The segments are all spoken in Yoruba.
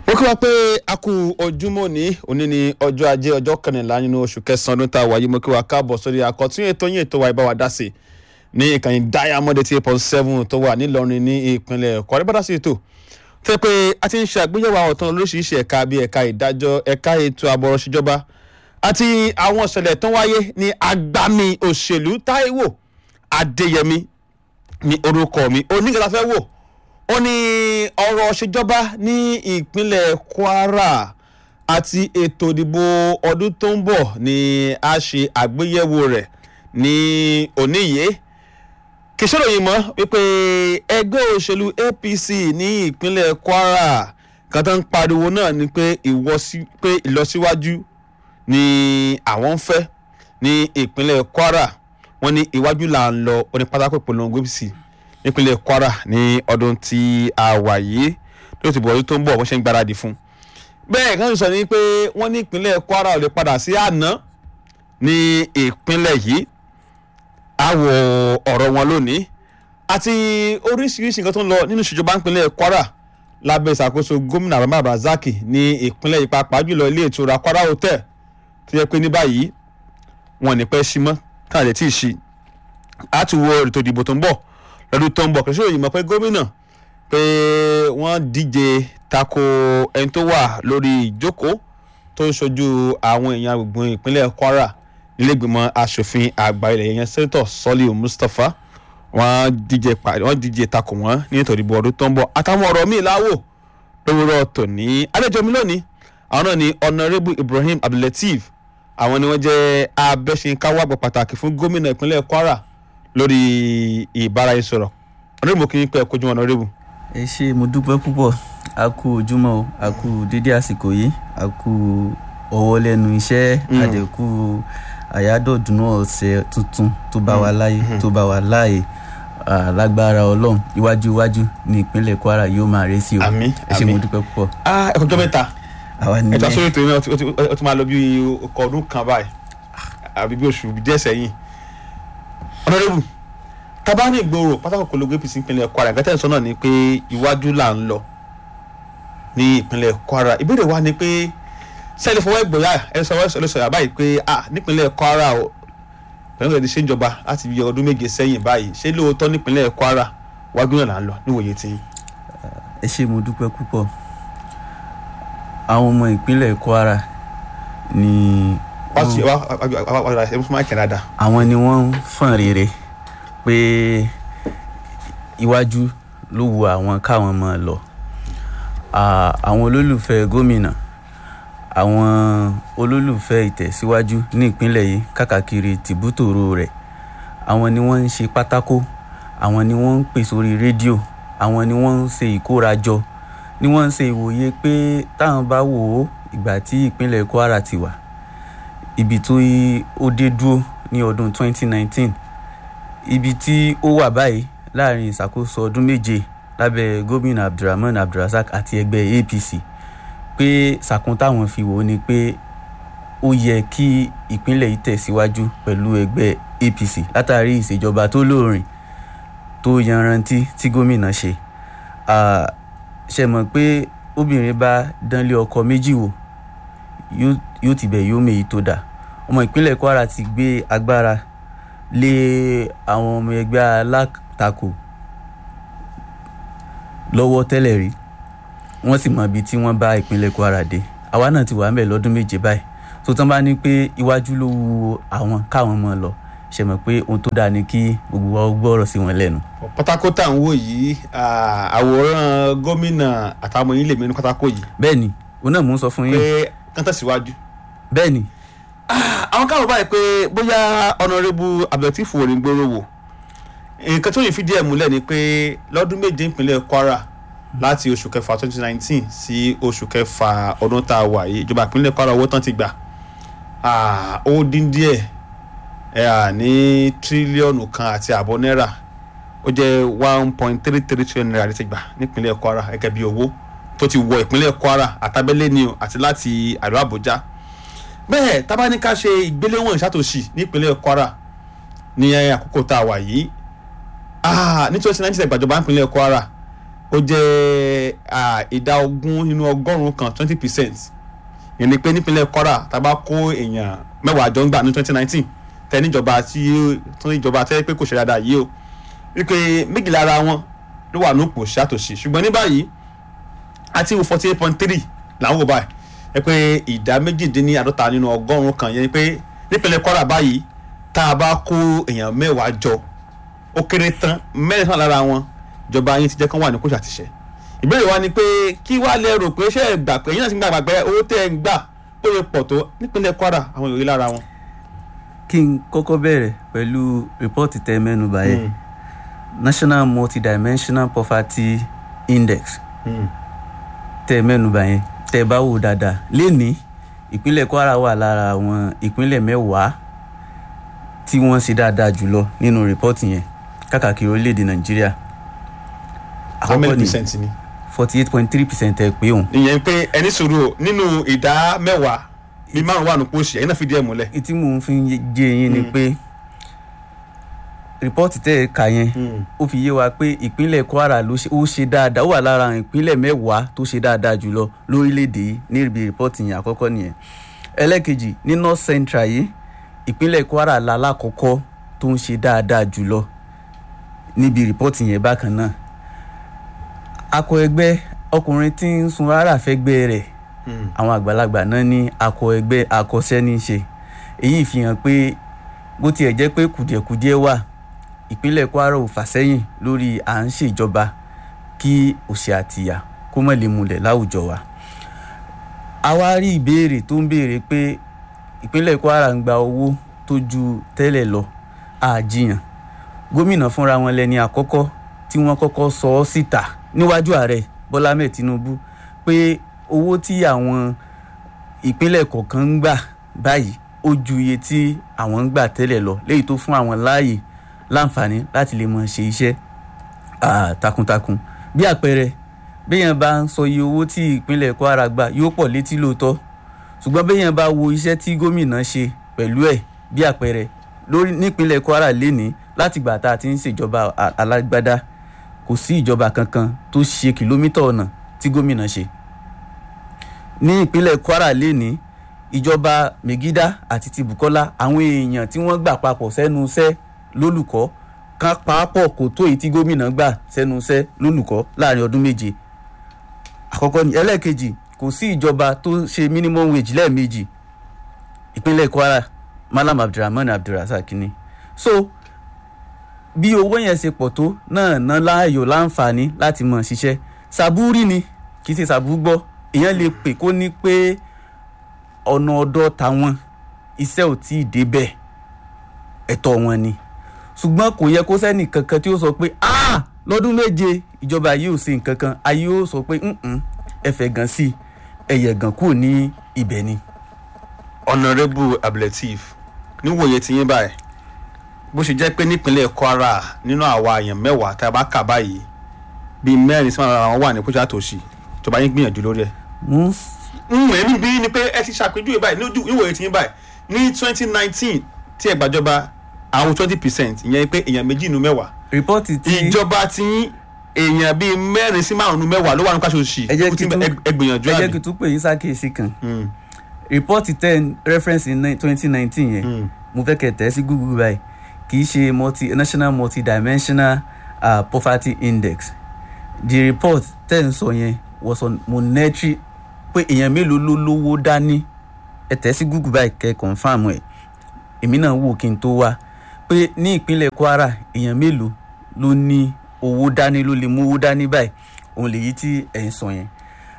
ó kí wa pé a kú ojúmọ́ ní òní ní ọjọ́ ajé ọjọ́ kẹrìnlá nínú oṣù kẹsàn-án ọdún tá a wà yìí mo kí wa káàbọ̀ sórí àkọ́tún ètò yín ètò wa ìbáwá dá sí ní ìkànnì diamond eighty eight point seven tó wà nílọrin ní ìpínlẹ̀ Kwara bá dá sí ètò tó yẹ pé a ti ń ṣe àgbéyẹ̀wò àwọn ọ̀tàn lóríṣiríṣi ẹ̀ka bíi ẹ̀ka ìdájọ́ ẹ̀ka ètò àbọ̀rọ̀ ṣèjọba àti àwọn ìṣẹ̀lẹ̀ tó wáyé ní agbami òṣèlú Táíwò Adéyẹmí ní orúkọ mi onígbàtà fẹ́ wò ó ní ọ̀rọ̀ ṣèjọba ní ìpínlẹ̀ Kwara àti ètò ìdìbò ọdún tó ń bọ̀ ni a ṣe àgbéyẹ̀wò rẹ̀ ní oníyè kìsọ́ròyìn mọ́ wípé ẹgbẹ́ òṣèlú APC ní ìpínlẹ̀ Kwara kan tó ń pariwo náà ni pé ìlọsíwájú ni àwọn ń fẹ́ ní ìpínlẹ̀ Kwara wọ́n ní iwájú là ń lọ onípátákó ìpolongo APC nípínlẹ̀ Kwara ní ọdún tí a wà yìí tó ti bọ̀ ọdún tó ń bọ̀ wọ́n ṣe ń gbáradì fún. bẹ́ẹ̀ kan sọ ni pé wọ́n ní ìpínlẹ̀ Kwara ò lè padà sí àná ní ìpínlẹ̀ yìí àwọ̀ ọ̀rọ̀ wọn lónìí àti oríṣiríṣi nǹkan tó ń lọ nínú ìṣèjọba ìpínlẹ̀ Kwara lábẹ́ ìṣàkóso gómìnà Rahman Razaki ní ìpínlẹ̀ yìí pàápàá jùlọ ilé ìtura Kwara Hotel tó yẹ pé ní báyìí wọn ò ní pẹ́ sí mọ́ káàdé tí ì ṣí àti wo ètò ìdìbò tó ń bọ̀ lọ́dún tó ń bọ̀ kìrìsìtò yìí mọ̀ pé gómìnà pé wọ́n díje tako ẹni tó wà lórí ìjókòó tó ń ṣojú àwọn èèyàn gbogbo ìpínlẹ̀ Kwara nílẹ̀gbìmọ̀ asòfin àgbà ilẹ̀ yẹn sẹ́ńtọ̀ Sọ́líù Mustapha wọ́n díje pàdé wọ́n díje tako wọ́n ní ètò ìdìbò ọdún tó ń bọ̀ àtàwọn ọ̀rọ̀ míì láwò lówùrọ̀ tòní àlejò mi lónìí àwọn náà ni Honourable Ibrahim Abdulateef àwọn ni wọ́n jẹ́ abẹ́sìnkáwọ́ àgbà pàtàkì fún gómìnà ìpínlẹ̀ Kwara lórí ìbáraẹnisọ̀rọ̀ ọ̀nàrẹ́bù kì í pẹ́ kojú ọ̀nàrẹ́bù. ẹ ṣé mo dúpẹ́ púpọ̀ a kú ojúmọ́ o a kú dédé àsìkò yìí a kú ọwọ́ lẹ́nu iṣẹ́ àdẹ̀kù àyádọ́dúnú ọ̀sẹ̀ tuntun tó bá wa láyé tó bá wa láàyè lágbára ọlọ́run iwájú iwájú ní ìpínlẹ̀ Kwara yóò máa rẹ́ sí o àmín ẹ ṣé mo dúpẹ́ púpọ̀. ẹ kọjọ́ mẹ́ta àwa ẹ̀tọ́ nílẹ̀ sórí ètò yìí náà ó ti máa lọ bí ọkọ̀ ọdún kan báyìí àbí bí oṣù díẹ̀ sẹ́yìn ọ̀nàrẹ́bù tabani ìgboro pátákó kologo APC ìpínlẹ̀ Kwara ìgbà tẹ̀sán náà ni pé iwájú là ń lọ ní ìpínlẹ̀ Kwara ìbéèrè wa ni pé sẹ́ẹ̀lì fọwọ́ ìgbòyà ẹ sọ ẹ sọ yà báyìí pé ah nípínlẹ̀ Kwara o pẹ̀lú ìrẹ̀lẹ̀ ṣe ń jọba láti bí ọdún méje sẹ́yìn báyìí ṣé lóòótọ́ nípínlẹ̀ Kwara iwájú náà là ń lọ níwòye tí. ẹ ṣé mo dúpẹ́ púpọ̀ àwọn ọmọ ìpínlẹ̀ Kwara ni wá sí wá wá wá wá ẹ fún máa kẹ́ dáadáa. àwọn ni wọ́n ń fọ̀n rere pé iwájú ló wu àwọn káwọn máa lọ À, àwọn olólùfẹ́ gómìnà àwọn olólùfẹ́ ìtẹ̀síwájú ní ìpínlẹ̀ yìí káàkiri tìbútòrò rẹ̀ àwọn ni wọ́n ń ṣe pátákó àwọn ni wọ́n ń pè sórí rédíò àwọn ni wọ́n ń ṣe ìkórajọ ni wọ́n ń ṣe ìwòye pé táwọn bá wò ó ìgbà tí ìpínlẹ̀ Kwara ti wà ibi tó yí ó dé dúró ní ọdún 2019 ibi tí ó wà báyìí láàrin ìṣàkóso ọdún méje lábẹ́ gómìnà Abdulrahman Abdulrasaq àti ẹgbẹ́ APC pé sàkún táwọn fi wò ó ni pé ó yẹ kí ìpínlẹ̀ yìí tẹ̀síwájú pẹ̀lú ẹgbẹ́ APC látàrí ìṣèjọba tó lóòrìn tó yanrantí tí gómìnà ṣe Ah, ṣe mọ̀ pé obìnrin bá dánlé ọkọ méjì wò yóò- yóò ti bẹ̀ yóò méyì tó dáa ọmọ ìpínlẹ̀ Kwara ti gbé agbára lé àwọn ọmọ ẹgbẹ́ alátakò lọ́wọ́ tẹ́lẹ̀ rí wọ́n sì mọ ibi tí wọ́n bá ìpínlẹ̀ Kwara dé àwa náà ti wà ńbẹ̀ lọ́dún méje báyìí tó tán bá ní pé iwájú ló wu àwọn káwọn mọ̀ lọ ṣe mọ̀ pé ohun tó dáa ni kí gbogbo wa ó gbọ́rọ̀ sí wọn lẹ́nu. pátákó tá à ń wò yìí ah, àwòrán gómìnà àtàwọn yìí lè mẹ́nu pátákó yìí bẹ́ẹ̀ ni òun náà mò ń sọ fún yín pé kán tẹ̀síwájú. bẹ́ẹ̀ ni àwọn káwọn báyìí pé bóyá ọ̀nàrẹ́bù Abdulateef wò ní gbòòrò wò nǹkan tó yìí fìdí ẹ̀ múlẹ̀ ni pé lọ́dún méje ìpínlẹ̀ Kwara láti oṣù kẹfà 2019 sí oṣù kẹfà ọdún tá a wà yìí ìjọba ìpínlẹ̀ Kwara owó tán ti gbà Ah, ó dín díẹ̀ ẹ̀ à ní tírílíọ̀nù kan àti àbọ̀ náírà ó jẹ́ one point three three trillion naira ti gbà nípínlẹ̀ Kwara gẹ́gẹ́ bí owó tó ti wọ ìpínlẹ̀ Kwara àtàbẹ́lẹ̀ ni o àti láti àríwá Àbújá bẹ́ẹ̀ tábánikà ṣe ìgbéléwọ̀n ìṣàtòṣì nípínlẹ̀ Kwara ní àkókò tá a wà yìí ah, ní twenty nineteen ìgbàjọba nípínlẹ̀ Kwara ó jẹ́ ah, ìdá ogún nínú ọgọ́rùn-ún kan twenty percent ìyẹn ni pé nípínlẹ̀ Kwara tá a bá kó èèyàn mẹ́wàá jọ ń gbà ní twenty nineteen tẹ níjọba tí tó níjọba tẹ́ pé kò ṣe dáadáa yìí o wípé méjì lára wọn ló wà nípò ṣàtòṣì ṣùgbọ́n ní báyìí àti wo forty eight point three làwọn wò báyìí ẹ pé ìdá méjìdínláàdọ́ta nínú ọgọ́rùn-ún kan yẹn ni pé nípínlẹ̀ Kwara báyìí tá a bá kó èèyàn mẹ́wàá jọ ó kéré tán mẹ́rin tán lára wọn ìjọba yín ti jẹ́ kán wà ní kóṣà àtìṣe ìbéèrè wa ni pé kí wàá lè rò pé ṣé ẹ gbà pé yín náà ti ń gbà pé owó tẹ́ ẹ ń gbà ó lè pọ̀ tó nípínlẹ̀ Kwara àwọn ìròyìn lára wọn. kí n kọ́kọ́ bẹ̀rẹ̀ pẹ̀lú rìpọ́ọ̀tì tẹ mẹ́nu báyẹn National Multidimensional Poverty Index tẹ mẹ́nu báyẹn tẹ bá wò dáadáa lénìí ìpínlẹ̀ Kwara wà lára àwọn ìpínlẹ̀ mẹ́wàá tí wọ́n ṣe dáadáa jùlọ nínú rìpọ́ọ̀tì yẹn káàkiri orílẹ̀-èdè Nàìjíríà how many percent ni. forty eight point three percent ẹ pé òun ìyẹn pé ẹni sùúrù o nínú ìdá mẹ́wàá bíi márùn wà nípò òṣì ẹ̀yin náà fìdí ẹ̀ múlẹ̀. tí mò ń fi jẹ́ yín ni pé rìpọ́ọ̀tì tẹ́ ẹ kà yẹn ó fi yé wa pé ìpínlẹ̀ Kwara ló ṣe ó ṣe dáadáa ó wà lára àwọn ìpínlẹ̀ mẹ́wàá tó ṣe dáadáa jùlọ lórílẹ̀‐èdè yìí níbi rìpọ́ọ̀tì yẹn àkọ́kọ́ nìyẹn ẹlẹ́kejì ní North Central yìí ìpínlẹ̀ Kwara la lákọ̀ọ́kọ́ tó ń ṣe dáadáa jùlọ níbi rìpọ́ọ̀tì yẹn bákan náà akọ ẹgbẹ́ ọkùnrin tí ń sun rárá fẹ́gbẹ́ rẹ̀ àwọn àgbàlagbà náà ní akọ ẹgbẹ́ akọṣẹ́ ní í ṣe èyí fi hàn pé bó tiẹ̀ jẹ́ pé kùdìẹ̀kudiẹ wà ìpínlẹ̀ Kwara ò fà sẹ́yìn lórí à ń ṣèjọba kí òṣì àtìyà kó mọ̀ lè múlẹ̀ láwùjọ wa. a wá rí ìbéèrè tó ń béèrè pé ìpínlẹ̀ Kwara ń gba owó tó ju tẹ́lẹ̀ lọ àjiyàn gómìnà fúnra wọn lẹni àkọ́kọ́ tí wọ́n kọ́kọ́ sọ ọ́ síta níwájú ààrẹ Bọ́lá Ahmed Tinubu pé owó tí àwọn ìpínlẹ̀ kọ̀ọ̀kan ń gbà báyìí ó ju iye tí àwọn ń gbà tẹ́lẹ̀ lọ léyìí tó fún àwọn láàyè láǹfààní láti lè mọ ṣe iṣẹ́ takuntakun bí àpẹẹrẹ béèyàn bá ń sọ iye owó tí ìpínlẹ̀ Kwara gbà yóò pọ̀ létí lóòótọ́ ṣùgbọ́n béèyàn bá wo iṣẹ́ tí gómìnà ṣe pẹ̀lú ẹ̀ bí àpẹẹrẹ lórí nípínlẹ̀ Kwara lénìí láti gbà tá a ti ń ṣèjọba alágbádá kò sí ìjọba kankan tó ṣe kìlómítà ọ̀nà tí gómìnà ṣe ní ìpínlẹ̀ Kwara lénìí ìjọba Megida àti ti Bukola àwọn èèyàn tí wọ́n gbà papọ̀ sẹ́nu iṣẹ́ lólùkọ́ ká pàápọ̀ kò tó èyí tí gómìnà gbà sẹ́nu iṣẹ́ lólùkọ́ láàrin ọdún méje àkọ́kọ́ ní ẹlẹ́ẹ̀kejì kò sí ìjọba tó ṣe minimum wage lẹ́ẹ̀mejì ìpínlẹ̀ Kwara Malam Abdulrahman Abdulrasaq ni so bí owó yẹn ṣe pọ̀ tó náà ná láàyò láǹfààní láti mọ̀ ṣiṣẹ́ sàbúrì ni kì í ṣe sàbú gbọ́ èèyàn lè pè kó ní pé ọ̀nà ọ̀dọ̀ tàwọn iṣẹ́ ò tí ì débẹ̀ ẹ̀tọ́ wọn ni ṣùgbọ́n kò yẹ kó sẹ́nì kankan tí ó sọ pé ah lọ́dún méje ìjọba yìí ò ṣe nǹkan kan ayé ó sọ pé ẹ̀fẹ̀ gan sí ẹ̀yẹ̀ gan kúrò ní ibẹ̀ ni. Honourable Abdulateef níwòye tí yín báyìí bó ṣe jẹ́ pé nípínlẹ̀ Kwara nínú àwa èèyàn mẹ́wàá tá a bá kà báyìí bíi mẹ́rin sí márùn-ún àwọn wà ní kóṣà tòṣì ìjọba yín gbìyànjú lórí ẹ̀. mo ń ẹ̀mí bí ni pé ẹ ti ṣàpèjúwe báyìí níwòye tí yín báyìí ní twenty nineteen tí ẹ gbàjọba àwọn twenty percent ìyẹn pé èèyàn méjì nínú mẹ́wàá. rìpọ́ọ̀tì tí ìjọba tí èèyàn bíi mẹ́rin sí márùn-ún nínú mẹ́wàá ló wà ní káṣọ òṣì ẹ jẹ́ kí tún ẹ gbìyànjú ẹ àbí. jẹ́ kí tún pè yín sákèésí kan rìpọ́ọ̀tì ten reference in twenty nineteen yẹn mo fẹ́ kẹ́ tẹ̀ sí Google báyìí kì í ṣe multi national multidimensional uh, poverty index the report tẹ̀ ń sọ yẹn was on monetary pé èèyàn mélòó ló lówó dání ẹ tẹ̀ sí Google báyìí kẹ́ confam ẹ̀ èmi náà wò kí n tó wá pé ní ìpínlẹ̀ Kwara èèyàn mélòó ló ní owó dání ló lè mú owó dání báyìí òun lèyí tí ẹ̀ ń sọ yẹn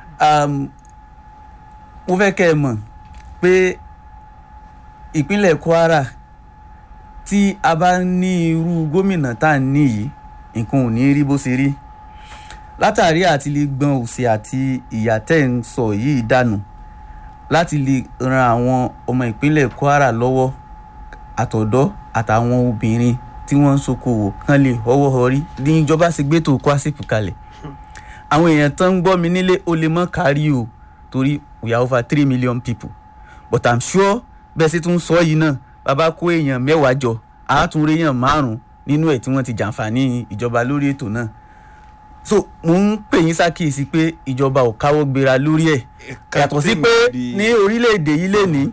mo fẹ́ kẹ́ ẹ mọ̀ pé ìpínlẹ̀ Kwara tí a bá ní irú gómìnà tá à ń ní yìí nǹkan ò ní rí bó ṣe rí látàrí àti lè gbọn òsì àti ìyà tẹ́ ń sọ yìí dànù láti lè ran àwọn ọmọ ìpínlẹ̀ Kwara lọ́wọ́ àtọ̀dọ́ àtàwọn obìnrin tí wọ́n ń ṣokòwò kán lè họ́wọ́ họrí ní ìjọba ṣe gbé tó kwásìpù kalẹ̀ àwọn èèyàn tán ń gbọ́ mi nílé ó lè mọ́ kárí o torí we are over three million people but i'm sure bẹ́ẹ̀ sì tún sọ yìí náà bàbá kó èèyàn mẹ́wàá jọ àátúnrẹ́ èèyàn márùn-ún nínú ẹ̀ tí wọ́n ti jàǹfààní ìjọba lórí ètò náà so mo ń pè yín ṣàkíyèsí pé ìjọba ò káwọ́ gbéra lórí ẹ̀ yàtọ̀ sí pé ní orílẹ̀-èdè yìí lè ní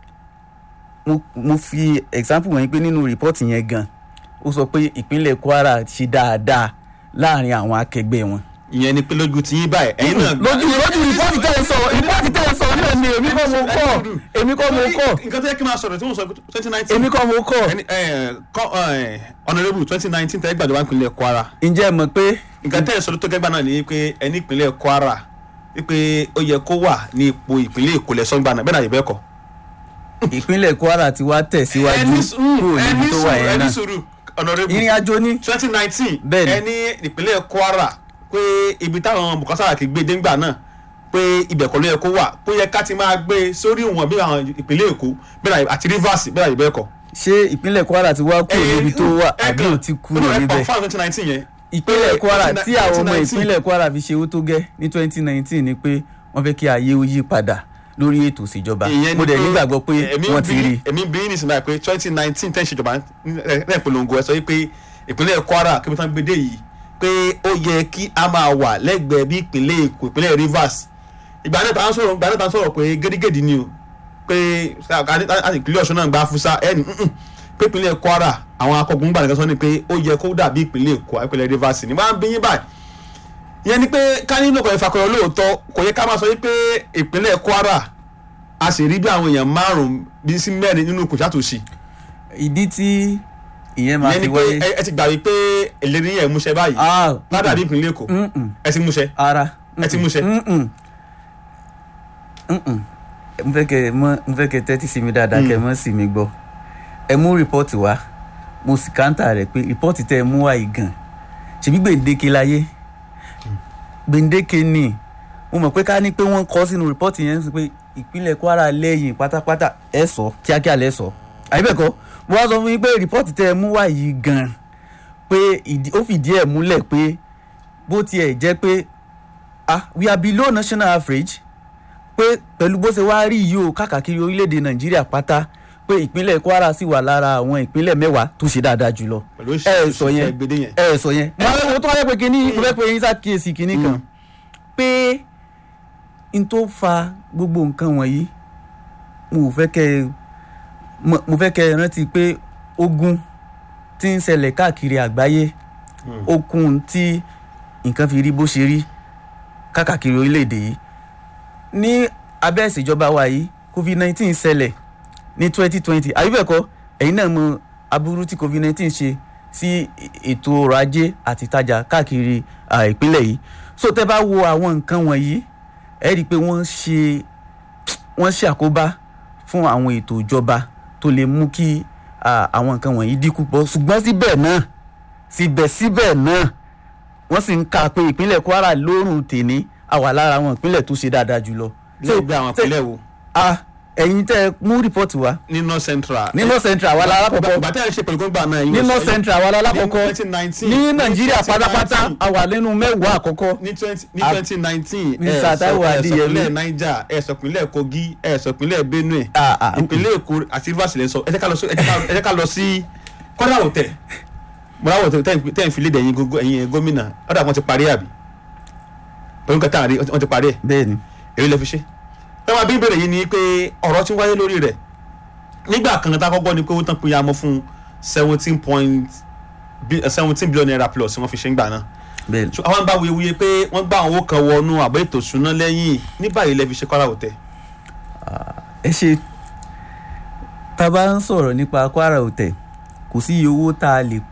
mo mo fi example wọ̀nyí pé nínú rìpọ́ọ̀tì yẹn gan ó sọ pé ìpínlẹ̀ Kwara ṣe dáadáa láàrin àwọn akẹgbẹ́ wọn. ìyẹn ni pé lójú tí yín báyìí ẹ̀yin náà. lójú lójú rìpọ́ọ̀tì tẹ̀ ń sọ rìpọ́ọ̀tì tẹ̀ ń sọ náà ni èmi kọ́ mo kọ́ èmi kọ́ mo kọ́ nǹkan tó yẹ kí n máa sọ̀rọ̀ tí mo sọ twenty nineteen. èmi kọ́ mo kọ́. honourable twenty nineteen tẹ́ gbàjọba ìpínlẹ̀ Kwara. ǹjẹ́ ẹ mọ̀ pé. nǹkan tẹ́ ẹ̀ sọ tó kẹ́gbà náà ni pé ẹni ìpínlẹ̀ Kwara wípé ó yẹ kó wà ní ipò ìpínlẹ̀ Èkó lẹ́sọ̀ngbà náà bẹ́ẹ̀ náà yẹ bẹ́ẹ̀ kọ́. ìpínlẹ̀ Kwara ti wá tẹ̀síwájú kúrò níbi tó wà yẹn náà honourable ìrìn àjò ní. twenty nineteen Bẹ́ẹ̀ni. ẹni ìpínlẹ̀ Kwara pé ibi táwọn Bùkọ́lá Sàràkí gbé déngbà náà pé ibẹ̀ kọ́ ló yẹ kó wà pé ó yẹ ká ti máa gbé sórí ìwọ̀n bí àwọn ìpínlẹ̀ Èkó bẹ́ẹ̀ náà àti Rivers bẹ́ẹ̀ náà yẹ bẹ́ẹ̀ kọ́. ṣé ìpínlẹ̀ Kwara ti wá kúrò níbi tó wà àbí ò ti kúrò níbẹ̀. fún twenty nineteen yẹn. ìpínlẹ̀ Kwara twenty- tí àwọn ọmọ 2019 ìpínlẹ̀ Kwara fi ṣe owó tó gẹ́ ní twenty nineteen ni pé wọ́n fẹ́ kí ayé ó yí padà lórí ètò ìṣèjọba ìyẹn mo ni dẹ̀ nígbàgbọ́ pé èmi wọ́n ń ti bí- rí i. èmi ń bí ní ìsinmi pé twenty nineteen ten ṣèjọba ẹ̀ polongo ẹ̀ sọ pé ìpínlẹ̀ Kwara kí wọ́n tán gbé dé yìí pé ó yẹ kí a máa wà lẹ́gbẹ̀ẹ́ bí ìpínlẹ̀ Èkó ìpínlẹ̀ Rivers ìgbà náà tá à ń sọ̀rọ̀ ìgbà náà tá à ń sọ̀rọ̀ pé gédégédé ni o pé àti ìpínlẹ̀ Ọ̀ṣun náà gba fúsá ẹni pé ìpínlẹ̀ Kwara àwọn akọgun gbà nìkan sọ ni pé ó yẹ kó dàbí ìpínlẹ̀ Èkó ìpínlẹ̀ Rivers ni wọ́n á bí yín báyìí ìyẹn ni pé ká nínú ọkọ̀ ìfàkọ̀yọ̀ lóòótọ́ kò yẹ ká máa sọ wípé ìpínlẹ̀ Kwara a sì rí bí àwọn èèyàn márùn-ún bí sí mẹ́rin nínú kò ṣàtúnṣe ìdí tí ìyẹn máa ìyẹn fi ni pé wáyé. ẹ- ẹ ti gbà wípé ìlérí yẹn múṣẹ báyìí Ah, ládàbí ìpínlẹ̀ Èkó mm-mm. ẹ ti múṣẹ ara. ẹ ti múṣẹ. Mm-mm. Mm-mm. mo fẹ́ kẹ́ ẹ mọ̀ mo fẹ́ kẹ́ ẹ tẹ́tí sí mi dáadáa kẹ́ ẹ mọ̀ sí mi gbọ́ ẹ mú rìpọ́ọ̀tì wá mo sì káńtà rẹ̀ pé rìpọ́ọ̀tì tẹ́ ẹ mú wá yìí gan ṣèbí gbèǹdéke láyé gbèǹdéke ni mo mọ̀ pé ká ní pé wọ́n kọ́ sínú rìpọ́ọ̀tì yẹn sí pé ìpínlẹ̀ Kwara lẹ́yìn pátápátá ẹ sọ kíákíá lẹ sọ àyíbẹ̀kọ́ mo wá sọ fún yín pé rìpọ́ọ̀tì tẹ́ ẹ mú wá yìí gan pé ìdí- ó fìdí ẹ̀ múlẹ̀ pé bó tiẹ̀ jẹ́ pé ah we are below national average pé pẹ̀lú bó ṣe wá rí yìí o káàkiri orílẹ̀-èdè nàìjíríà pátá pé ìpínlẹ̀ kwara sì wà lára àwọn ìpínlẹ̀ mẹ́wàá tó ṣe dáadáa jùlọ pẹ̀lú ẹ ẹ sọ yẹn gbèdé yẹn. ẹ ẹ sọ yẹn mo fẹ́- mo tún wá fẹ́ pé kínní mo fẹ́ pé yín ṣàkíyèsí kínní kan pé n tó fa gbogbo nǹkan wọ̀nyí mo fẹ́ kẹ́ ẹ mo- mo fẹ́ kẹ́ ẹ rántí pé ogun tí ń ṣẹlẹ̀ káàkiri àgbáyé okun tí nǹkan fi rí bó ṣe rí káàkiri orílẹ̀-èdè yìí ní abẹ́ ìṣèjọba wa yìí covid nineteen ṣẹlẹ̀ ní twenty twenty àyíbẹ̀kọ́ ẹ̀yin náà mọ aburú tí covid nineteen ṣe sí ètò ọrọ̀ ajé àti ìtajà káàkiri ah, ìpínlẹ̀ yìí so tẹ́ bá wo àwọn nǹkan wọ̀nyí ẹ rí i pé wọ́n ṣe wọ́n ṣe àkóbá fún àwọn ètò ìjọba tó lè mú kí ah, àwọn nǹkan wọ̀nyí dínkù pọ̀ ṣùgbọ́n síbẹ̀ náà síbẹ̀síbẹ̀ náà wọ́n sì ń ka pé ìpínlẹ̀ Kwara lórùn tèní àwà lára àwọn ìpínlẹ̀ tó ṣe dáadáa jùlọ. lẹ́gbẹ̀ẹ́ àwọn ìpínlẹ̀ wo a ẹ̀yin tẹ́ ẹ mú rìpọ́ọ̀tì wá ní north central. ní north central àwa lára kọ̀kọ́ ìgbà tẹ́ ẹ ṣe pẹ̀lú gbọ́ngbà náà. ní north central àwa lára kọ̀kọ́ ní 2019 ní nàìjíríà pátápátá àwa lẹ́nu mẹ́wàá àkọ́kọ́ ní twenty ní Ah, twenty nineteen Mr. Taiwo Adeyemi. ìpínlẹ̀ niger ẹ sọ ìpínlẹ̀ kogi ẹ sọ ìpínlẹ̀ benue Ah, ah, ìpínlẹ̀ èkó àti rivers lẹ sọ ẹ jẹ́ ká lọ sí ẹ jẹ́ ká- ẹ jẹ́ ká lọ sí kọ́dà òtẹ̀ bọ́dà òtẹ̀ tẹ́ ẹ̀ fi léde ẹ̀yin gógó- ẹ̀yin gómìnà ọ̀dà wọn ti parí àbí pẹ̀lú nǹkan tá à rí wọ́n ti parí ẹ̀ bẹ́ẹ̀ ni èyí lè fi ṣe. ẹ máa bí ìbéèrè yìí ni pé ọ̀rọ̀ tí ń wáyé lórí rẹ̀ nígbà kan tá a kọ́kọ́ ni pé ó tán pé ya mọ́ fún seventeen point seventeen billion naira plus wọ́n fi ṣe ń gbà náà bẹ́ẹ̀ ni. so àwọn bá wuyewuye pé wọ́n gbá àwọn owó kan wọnú àbọ̀ ètò ìṣúná lẹ́yìn ní báyìí lẹ́ fi ṣe Kwara Hotel. ẹ ṣe tá a bá ń sọ̀rọ̀ nípa Kwara Hotel kò sí iye owó tá a lè